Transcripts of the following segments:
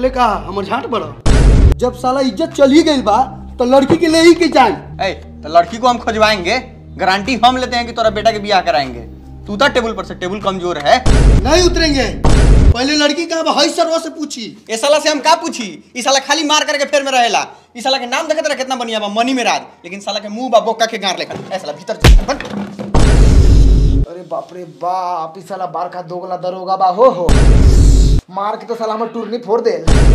तकले का हमर झाट बड़ा जब साला इज्जत चल ही गई बा तो लड़की के ले ही के जाए ए तो लड़की को हम खोजवाएंगे गारंटी हम लेते हैं कि तोरा बेटा के ब्याह कराएंगे तू था टेबल पर से टेबल कमजोर है नहीं उतरेंगे पहले लड़की का हई सरवा से पूछी ए साला से हम का पूछी ई साला खाली मार करके फेर में रहेला ई साला के नाम देखत रहा कितना बढ़िया बा मनी में राज लेकिन साला के मुंह बा बोका के गार लेखा ए साला भीतर जा, भग। अरे बाप रे बाप ई साला बार का दोगला दरोगा बा हो हो मार के तो साला हमर टूरनी फोड़ दे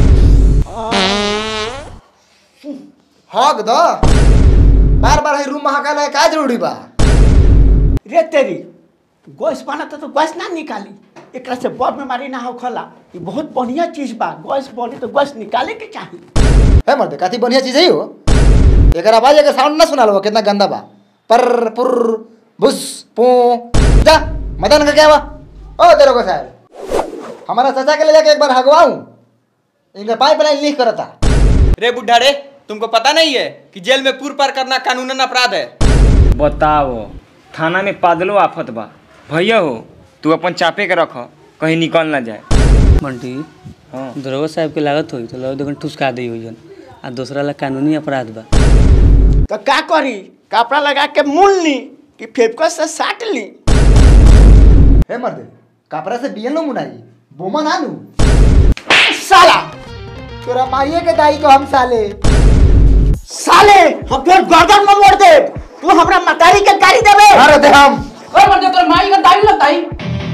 हक द बार बार है रूम महाकाल है का जरूरी बा रे तेरी गैस बना तो गैस ना निकाली एकरा से बड़ बीमारी ना हो खला ये बहुत बढ़िया चीज बा गैस बनी तो गैस निकाले के चाहिए है मर्द काती बढ़िया चीज है हो एकर आवाज एकर साउंड ना सुनाल हो कितना गंदा बा पर पुर बुस पू जा मदन का क्या बा ओ दरोगा साहब हमारा चाचा के ले जाके एक बार हगवाऊं इनका पाइपलाइन लीक करता रे बुढ़ा रे तुमको पता नहीं है कि जेल में पूर पार करना कानूनन अपराध है बताओ थाना में पादलो आफत बा भैया हो तू अपन चापे के रख कहीं निकल ना जाए बंटी हाँ दरोगा साहब के लागत होई तो लगो ठुसका दी हुई जन आ दूसरा ला कानूनी अपराध बा तो का करी कपड़ा लगा के मूल ली कि फेफकस से साट ली हे मर्द कपड़ा से बियन लो मुनाई बोमा नानू साला तोरा माइये के दाई को हम साले साले हम फिर गर्दन में मोड़ दे तू हमरा मतारी के गाड़ी देबे अरे दे हम ओए बंदे तोर माई का दाई लगता है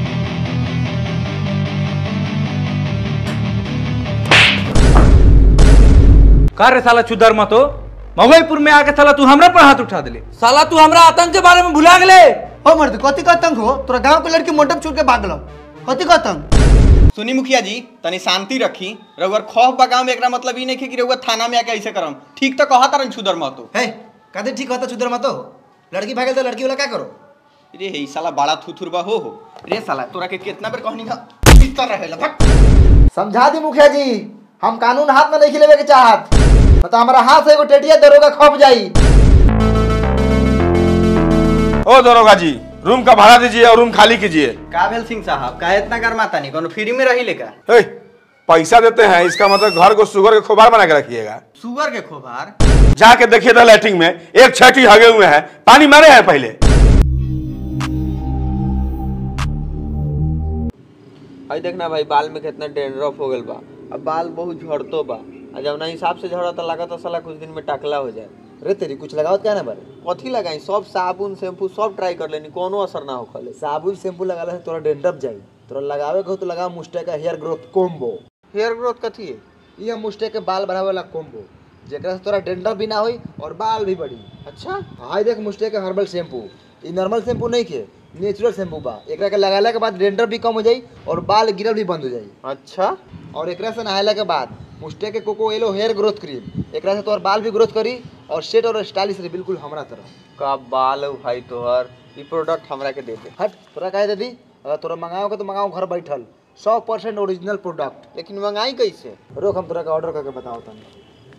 का रे साला चुदर मतो मवईपुर में आके साला तू हमरा पर हाथ उठा दिले साला तू हमरा आतंक के बारे में भुला गेले हो मर्द कथी का तंग हो तोरा गांव के लड़की मंडप छोड़ के भागल कथी का तंग सुनी मुखिया जी तनी शांति रखी रउअर खौफ बा गाँव में एकरा मतलब ई नहीं है कि रउआ थाना में आके ऐसे करम ठीक तो कहा तारन छुदर महतो है कहते ठीक होता चुदर मत हो लड़की भागे तो लड़की वाला क्या करो रे हे ई साला बड़ा थुथुर बा हो हो रे साला तोरा के कितना बेर कहनी का भीतर रहेला भग समझा दी मुखिया जी हम कानून हाथ में नहीं लेवे के चाहत तो हमारा हाथ से एगो टेटिया दरोगा खप जाई ओ दरोगा जी रूम का भाड़ा दीजिए और रूम खाली कीजिए का भेल सिंह साहब का इतना गरमाता नहीं कोनो फ्री में रही लेका हे, पैसा देते हैं इसका मतलब घर को शुगर के खोबार बना के रखिएगा सुगर के खोभार जाके देखिए था लैट्रिन में एक छठी हगे हुए हैं पानी मारे हैं पहले भाई देखना भाई बाल में कितना डेंड्रफ हो गल बा अब बाल बहुत झड़तो बा आ जब ना हिसाब से झड़ा तो लगा तो साला कुछ दिन में टकला हो जाए अरे तेरी कुछ लगाओ क्या ना बारे कथी लगाई सब साबुन शैम्पू सब ट्राई कर लेनी कोनो असर ना हो खले साबुन शैम्पू लगाला से तोरा डेंड्रफ जाई तोरा लगावे के हो तो लगा मुस्टे का hair growth combo hair growth कथी है ये मुस्टे के बाल बढ़ावे वाला कोम्बो जेकरा से तोरा डेंड्रफ भी ना होई और बाल भी बढ़ी अच्छा हाय देख मुस्टे के हर्बल शैम्पू ई नॉर्मल शैम्पू नहीं के नेचुरल शैम्पू बा एकरा के लगाला के बाद डेंड्रफ भी कम हो जाई और बाल गिरल भी बंद हो जाई अच्छा और एकरा से नहायला के बाद मुस्टे के coco aloe hair growth cream एकरा से तोर बाल भी ग्रोथ करी और सेट और स्टाइलिश रही बिल्कुल हमरा तरह का बाल हो भाई तोहर ई प्रोडक्ट हमरा के दे दे हट तोरा कहे दे दी अगर तोरा मंगाओ के तो मंगाओ घर बैठल सौ परसेंट ओरिजिनल प्रोडक्ट लेकिन मंगाई कैसे रोक हम तोरा के ऑर्डर करके बताओ तनी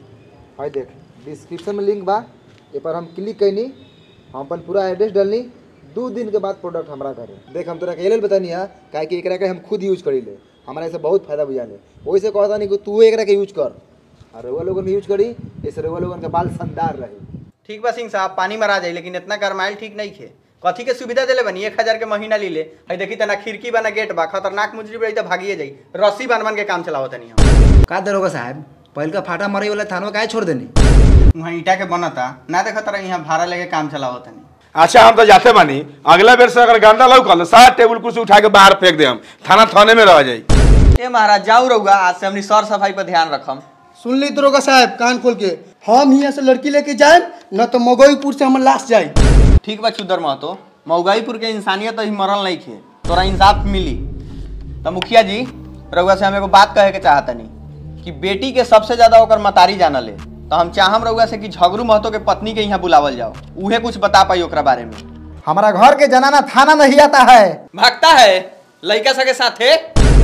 भाई देख डिस्क्रिप्शन में लिंक बा ए पर हम क्लिक कैनी हम अपन पूरा एड्रेस डालनी दू दिन के बाद प्रोडक्ट हमरा करे देख हम तोरा के लेल बतानी है काहे कि एकरा के हम खुद यूज करी ले हमारा से बहुत फायदा बुझाले वही से कहता नहीं कि तू एकरा के यूज कर और रउआ लोगन भी यूज करी ऐसे रउआ लोगन के बाल शानदार रही ठीक बा सिंह साहब पानी मरा जाई लेकिन इतना गरमाइल ठीक नहीं खे कथी के सुविधा देले बनी एक हजार के महीना ली ले है देखी तना खिड़की बना गेट बा खतरनाक मुजरी बड़ी तो भागिए जाई रस्सी बन बन के काम चलावत तनी हम का दरोगा साहब पहल का फाटा मारे वाला थानवा काहे छोड़ देनी वहाँ ईटा के बनता ना देखा तारा यहाँ भाड़ा लेके काम चलावत तनी अच्छा हम तो जाते बानी अगला बेर से अगर गंदा लौकल सारा टेबल कुर्सी उठा के बाहर फेंक दे हम थाना थाने में रह जाई ए महाराज जाऊ रहुआ आज से हमनी सर सफाई पर ध्यान रखम सुन ली दरोगा साहब कान खोल के हम यहाँ से लड़की लेके जाए न तो मगोईपुर से हम लाश जाए ठीक बा चुदर महतो मऊगाईपुर के इंसानियत अभी मरल नहीं खे तोरा इंसाफ मिली तो मुखिया जी रउआ से हम एगो बात कहे के चाहतनी कि बेटी के सबसे ज्यादा ओकर मतारी जानल है तो हम चाहम रउआ से कि झगड़ू महतो के पत्नी के यहाँ बुलावल जाओ उहे कुछ बता पाई ओकरा बारे में हमारा घर के जनाना थाना नहीं आता है भागता है लड़का सके साथे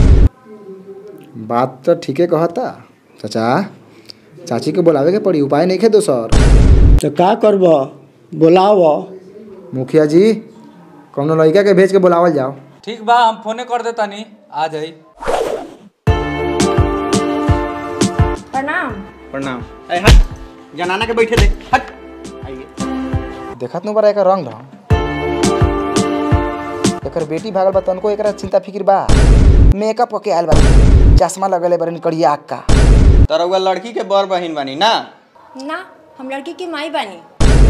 बात तो ठीके कहता चाचा चाची के बुलावे के पड़ी उपाय नहीं खे दोसर तो का करब बोलाव मुखिया जी कौनो लड़का के भेज के बुलावल जाओ ठीक बा हम फोने कर देता नी आ जाई प्रणाम प्रणाम ए हट जनाना के बैठे दे हट आइए देखत नु बड़ा एकर रंग ढंग एकर बेटी भागल बा तनको एकरा चिंता फिक्र बा मेकअप होके आयल बा चश्मा लगले बरन कड़िया आँख का तो रउआ लड़की के बड़ बहिन बानी ना ना हम लड़की की माई बानी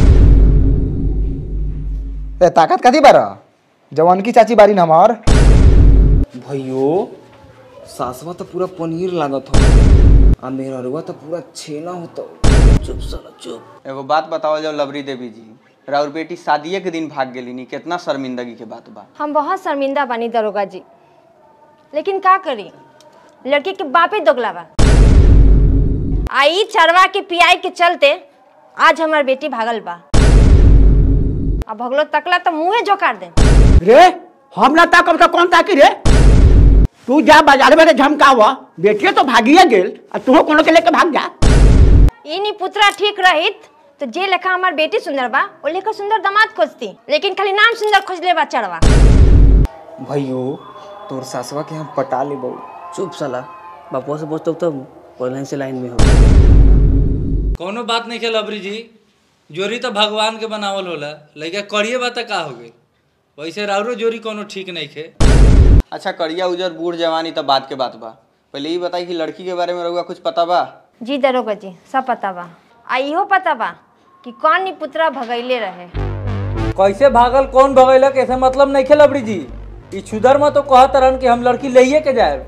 ए ताकत कथी बार जवान की चाची बारी न हमार भैयो सासवा तो पूरा पनीर लागत हो आ मेहरवा तो पूरा छेना होता चुप साला चुप एगो बात बताओ जाओ लवरी देवी जी राउर बेटी शादिये के दिन भाग गेली नी कितना शर्मिंदगी के बात बा हम बहुत शर्मिंदा बानी दरोगा जी लेकिन का करी लड़की के बापे दोगला बा आई चरवा के पियाई के चलते आज हमार बेटी भागल बा अब भगलो तकला तो मुंहे झोकार दे रे हम ना ताकब तो कौन ताकी रे तू जा बाजार में झमकावा बेटिए तो भागिए गेल आ तू कोनो के लेके भाग जा ई नी पुत्रा ठीक रहित तो जे लेखा हमार बेटी सुंदर बा ओ लेखा सुंदर दामाद खोजती लेकिन खाली नाम सुंदर खोजले बा चढ़वा भैयो तोर सासवा के हम पटा ले चुप साला बापुआ से पूछते तब पहले से लाइन में हो कोनो बात नहीं खेल अबरी जी जोरी तो भगवान के बनावल होला लइका करिए बात का हो गई वैसे राउरो जोरी कोनो ठीक नहीं खे अच्छा करिया उजर बूढ़ जवानी तो बात के बात बा पहले ये बताई कि लड़की के बारे में रउआ कुछ पता बा जी दरोगा जी सब पता बा आ इहो पता बा कि कौन नी पुत्रा भगैले रहे कैसे भागल कौन भगैलक ऐसे मतलब नहीं खेल अबरी जी ई छुदर में तो कहत रहन कि हम लड़की लइये के जाए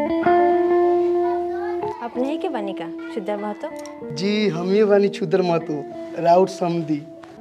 अपने ही के बनी का शुद्ध महतो जी हम ही बानी छुदर महतो राउत समदी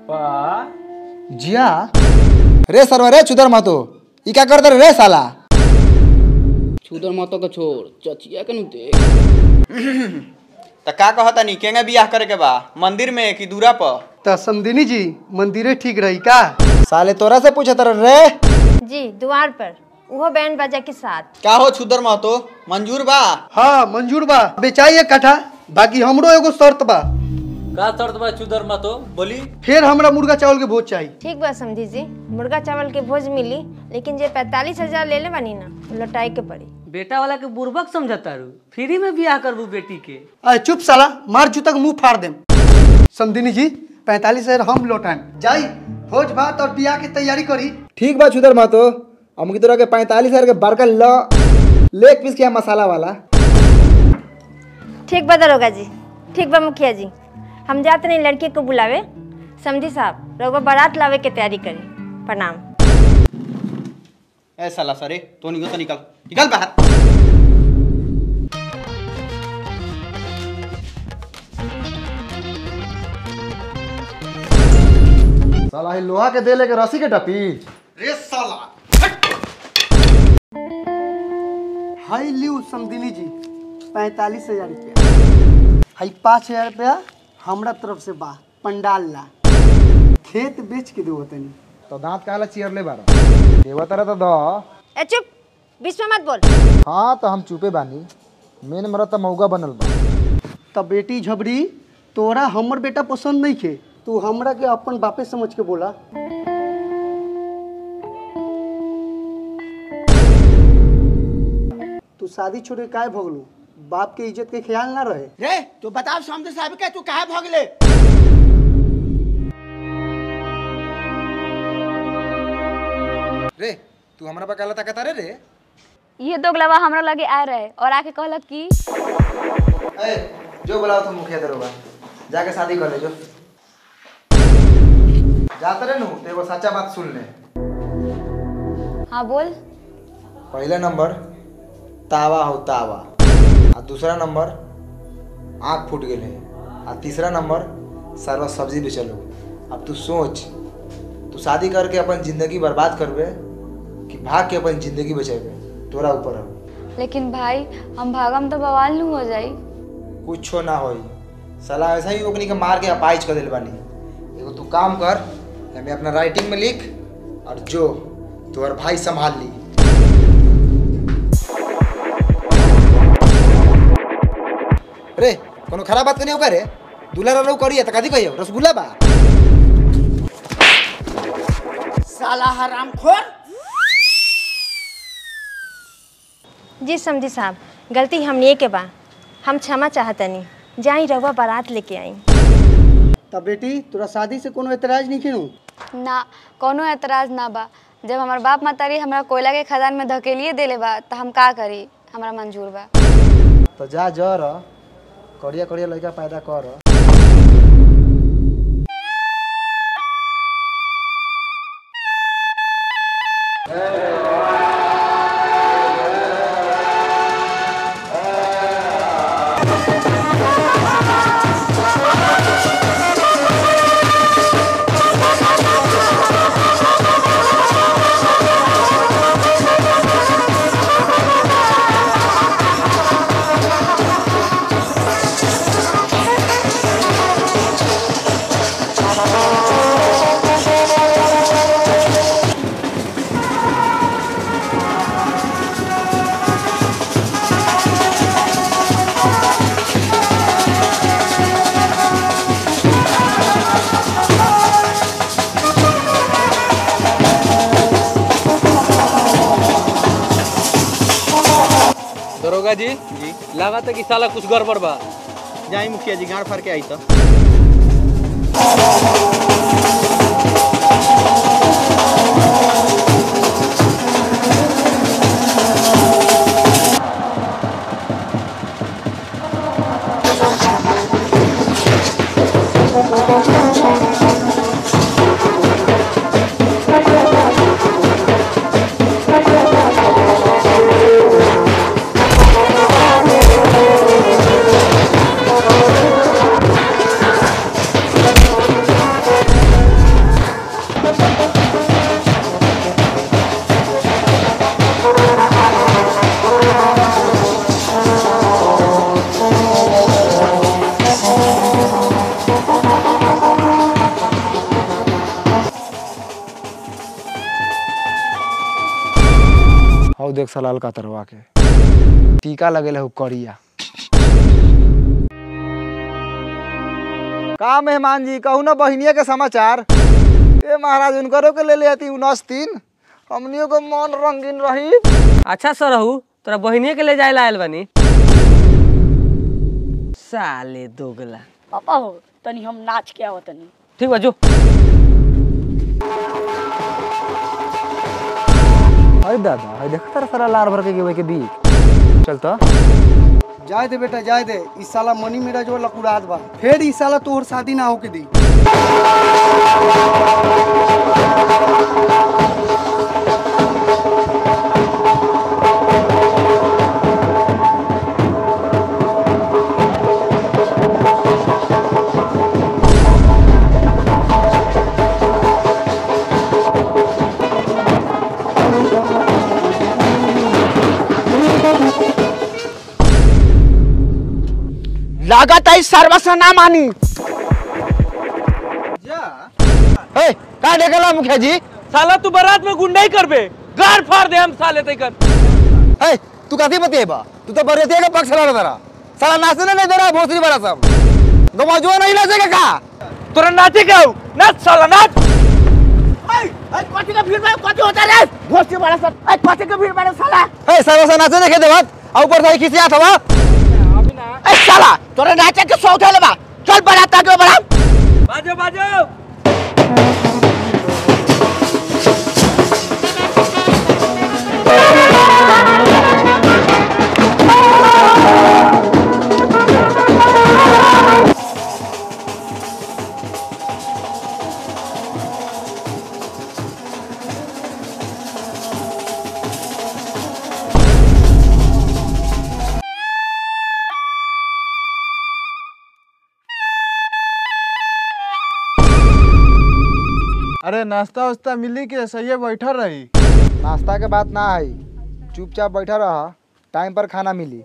जिया रे सरवा रे चुदर महतो ई क्या करत रे साला छुदर माता का छोड़ चचिया के नु देख तो का कहता नी केंगे बियाह करे के बा मंदिर में कि दूरा पर त समदिनी जी मंदिरे ठीक रही का साले तोरा से पूछत रे जी द्वार पर वो बैंड बाजा के साथ का हो छुदर महतो मंजूर बा हाँ मंजूर बा बेचाइए कट्ठा बाकी हमरो एगो शर्त बा का शर्त बा चुदर मतो बोली फिर हमरा मुर्गा चावल के भोज चाहिए ठीक बा समझी जी मुर्गा चावल के भोज मिली लेकिन जे पैतालीस हजार ले ले बानी ना वो लौटाए के पड़ी बेटा वाला के बुर्बक समझता रू फ्री में बियाह करबू बेटी के अरे चुप साला मार जूतक मुंह फाड़ देम समदिनी जी पैंतालीस हजार हम लौटाएं जाई भोज भात और बियाह की तैयारी करी ठीक बा चुदर महतो हम की तोरा के पैंतालीस हजार के बड़का ल लेग पीस किया मसाला वाला ठीक बा दरोगा जी ठीक बा मुखिया जी हम जाते नहीं लड़के को बुलावे समझी साहब रघुआ बारात लावे के तैयारी करी प्रणाम ए साला सरे तो निकल तो निकल निकल बाहर साला ही लोहा के दे लेके रस्सी के टपी रे साला हाई लियो समदिनी जी पैंतालीस हजार रुपया हाई पाँच हजार रुपया हमरा तरफ से बा पंडाल ला खेत बेच के देवो तनी तो दांत काला चियर ले बारा देवा तरह तो दो ए चुप बीच में मत बोल हाँ तो हम चुपे बानी मेन मरत तो मौगा बनल बा तब बेटी झबरी तोरा हमर बेटा पसंद नहीं खे तू हमरा के अपन बापे समझ के बोला तू शादी छोड़ के काहे भगलू बाप के इज्जत के ख्याल ना रहे रे तू बताओ समझे साहब के तू काहे भगले रे तू हमरा पर काला ताकत रे रे ये दोगलवा हमरा लगे आ रहे और आके कहलक कि ए जो बुलाओ तुम मुखिया दरोगा जाके शादी कर ले जो जाते रहे नु तो एगो सच्चा बात सुन ले हाँ बोल पहला नंबर तावा हो तावा आ दूसरा नंबर आँख फूट गेले आ तीसरा नंबर सरवा सब्जी बेचल हो अब तू सोच तू शादी करके अपन जिंदगी बर्बाद करबे कि भाग के अपन जिंदगी बचेबे तोरा ऊपर हो लेकिन भाई हम भागम तो बवाल नहीं हो जाई कुछो ना होई सलाह ऐसा ही ओकनी के मार के अपाइज कर दिल बानी एगो तू काम कर हमें अपना राइटिंग में लिख और जो तोहर भाई संभाल ली रे कोनो खराब बात करनी होगा रे दूल्हा रहू करिए त कथी कहियो रसगुल्ला बा साला हराम खोर जी समझी साहब गलती हमने के बा हम क्षमा चाहतनी जाई रउआ बारात लेके आई तब बेटी तोरा शादी से कोनो एतराज नहीं खेनू ना कोनो एतराज ना बा जब हमार बाप मातारी हमरा कोयला के खदान में धकेलिए देले बा त हम का करी हमरा मंजूर बा तो जा जर करिया करिया लड़का पैदा कर दरोगा जी जी लागत है कि साला कुछ गड़बड़ बा जाई मुखिया जी गाड़ फाड़ के आई तो हौ देख सलाल का तरवा के टीका लगेला हु करिया का मेहमान जी कहू ना बहिनिया के समाचार ए महाराज उनकरो के ले ले आती उनस तीन हमनियों को मन रंगीन रही अच्छा सरहू तोरा बहिनी के ले जाए ला आयल बानी साले दोगला पापा हो तनी हम नाच के आवत तनी ठीक बा जो अरे दादा अरे देख तारा सारा लार भर के गेवे के बीच चल तो जाए दे बेटा जाए दे इस साला मनी मेरा जो लकुड़ात बा फिर इस साला तोहर शादी ना होके दी लागत है सर्वस ना मानी ए का देखला मुखिया जी साला तू बारात में गुंडाई करबे गार फाड़ दे हम साले तैकर ए तू कथी बतेबा तू तो बरियतिया के पक्ष लड़ दरा साला नाचने नहीं दे रहा भोसरी वाला सब गवाजुआ नहीं नाचेगा का तोरा नाचे का नाच साला नाच कथी का भीड़ में कथी होता रे घोसी बड़ा सर ए कथी का भीड़ में साला ए सर्वसा नाचे देखे देवत आ ऊपर से खिसिया था ए साला तोरे नाचे के शौक है बा चल बारात आगे बढ़ा बाजो बाजो अरे नाश्ता वास्ता मिली के सही बैठा रही नाश्ता के बात ना आई चुपचाप बैठा रहा टाइम पर खाना मिली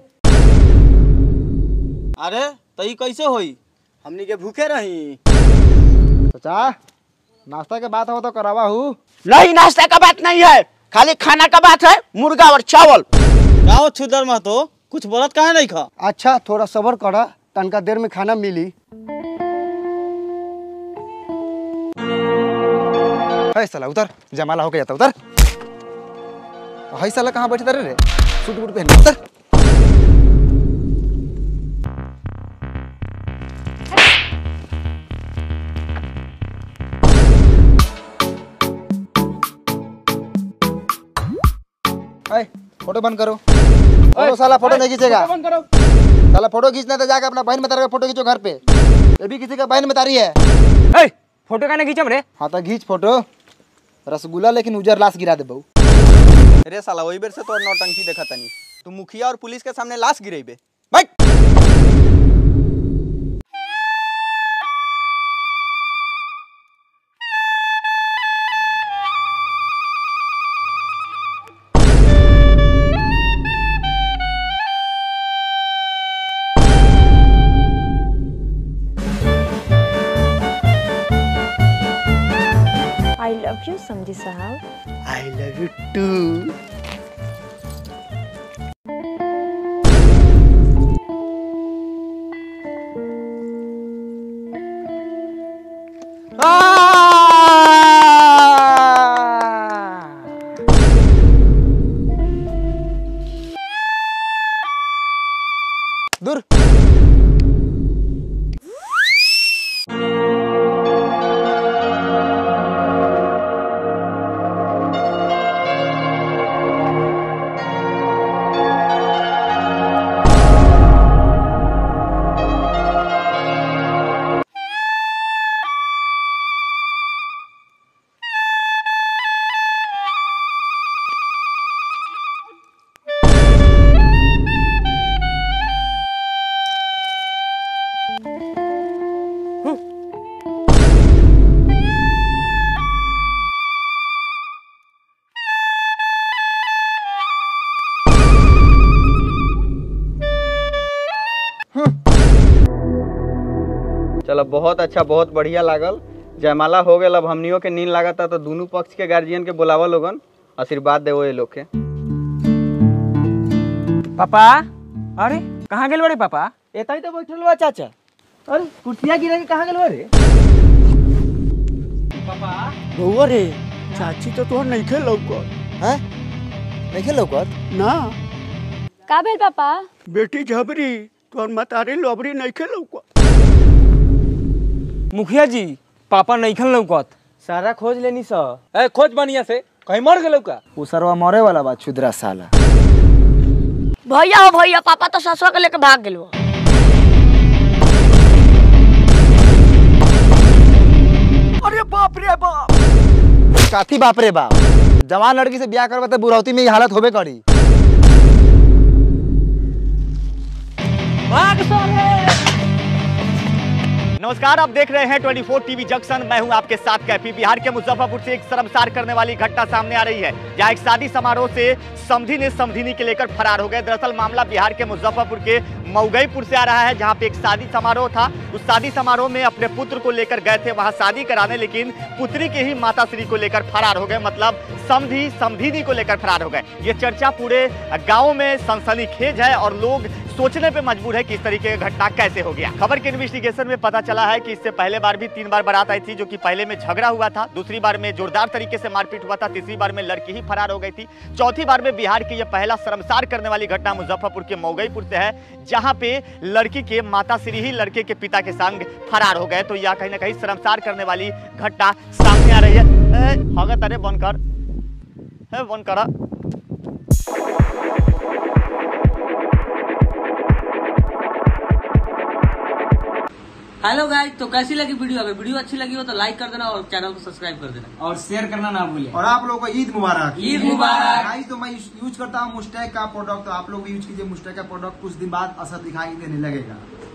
अरे तो ई कैसे होई हमनी के भूखे रही चाचा नाश्ता के बात हो तो करावा हूँ नहीं नाश्ता का बात नहीं है खाली खाना का बात है मुर्गा और चावल गाँव छुदर में तो कुछ बोलत काहे नहीं खा अच्छा थोड़ा सबर करा तनका देर में खाना मिली है साला उतर जमाला होके जाता उतर है साला कहाँ बैठे रे सूट बूट पहन उतर अरे फोटो बंद करो फोटो साला फोटो नहीं खींचेगा बंद करो साला फोटो खींचना है तो जाकर अपना बहन मतारी का फोटो खींचो घर पे ये भी किसी का बहन मतारी है ए फोटो कहने खींचम रे हाँ तो खींच फोटो रसगुल्ला लेकिन उजर लाश गिरा दे बहू रे साला वही बेर से तोर नौटंकी देखा तनी तू मुखिया और पुलिस के सामने लाश गिरेबे आई लव यू समझी साहब आई लव यू टू दूर चलो बहुत अच्छा बहुत बढ़िया लागल जयमाला हो गया अब हमनियों के नींद लागता तो दोनों पक्ष के गार्जियन के बुलावा लोगन आशीर्वाद देवो ये लोग के पापा अरे कहाँ गेल बड़े पापा एता ही तो बैठल बा चाचा अरे कुर्सियाँ गिरा के कहाँ गेल बा रे बउआ रे चाची तो तोहर नहीं खेल हैं नहीं खेल लौकत ना का भेल पापा बेटी झबरी तोहर मतारी लोबरी नहीं खेल मुखिया जी पापा नहीं खन लौकत सारा खोज लेनी सा ए खोज बढ़िया से कहीं मर गेलौ का वो सरवा मरे वाला बा छुद्रा साला भैया हो भैया पापा तो ससुर के लेके भाग गेलो अरे बाप रे बाप काथी बाप रे बाप जवान लड़की से ब्याह करवा तो बुढ़ौती में ये हालत होबे करी नमस्कार आप देख रहे हैं 24 टीवी जंक्शन मैं हूं आपके साथ कैफी बिहार के मुजफ्फरपुर से एक शर्मसार करने वाली घटना सामने आ रही है जहां एक शादी समारोह से समधी ने समधिनी के लेकर फरार हो गए दरअसल मामला बिहार के मुजफ्फरपुर के मऊगईपुर से आ रहा है जहां पे एक शादी समारोह था उस शादी समारोह में अपने पुत्र को लेकर गए थे वहां शादी कराने लेकिन पुत्री के ही माता श्री को लेकर फरार हो गए मतलब समधी समधिनी को लेकर फरार हो गए ये चर्चा पूरे गाँव में सनसनीखेज है और लोग सोचने पे मजबूर है कि इस तरीके की घटना कैसे हो गया खबर के इन्वेस्टिगेशन में पता चला है कि इससे पहले बार भी तीन बार बारात आई थी जो कि पहले में झगड़ा हुआ था दूसरी बार में जोरदार तरीके से मारपीट हुआ था तीसरी बार में लड़की ही फरार हो गई थी चौथी बार में बिहार की यह पहला शर्मसार करने वाली घटना मुजफ्फरपुर के मऊगईपुर से है जहां पे लड़की के माता श्री ही लड़के के पिता के संग फरार हो गए तो यह कहीं ना कहीं शर्मसार करने वाली घटना सामने आ रही है ए, भगत अरे बंद कर ए, बंद करा हेलो गाइस तो कैसी लगी वीडियो अगर वीडियो अच्छी लगी हो तो लाइक कर देना और चैनल को सब्सक्राइब कर देना और शेयर करना ना भूलें और आप लोगों को ईद मुबारक ईद मुबारक। गाइस तो मैं यूज करता हूँ मुस्टैक का प्रोडक्ट तो आप लोग भी यूज कीजिए मुस्टैक का प्रोडक्ट कुछ दिन बाद असर दिखाई देने लगेगा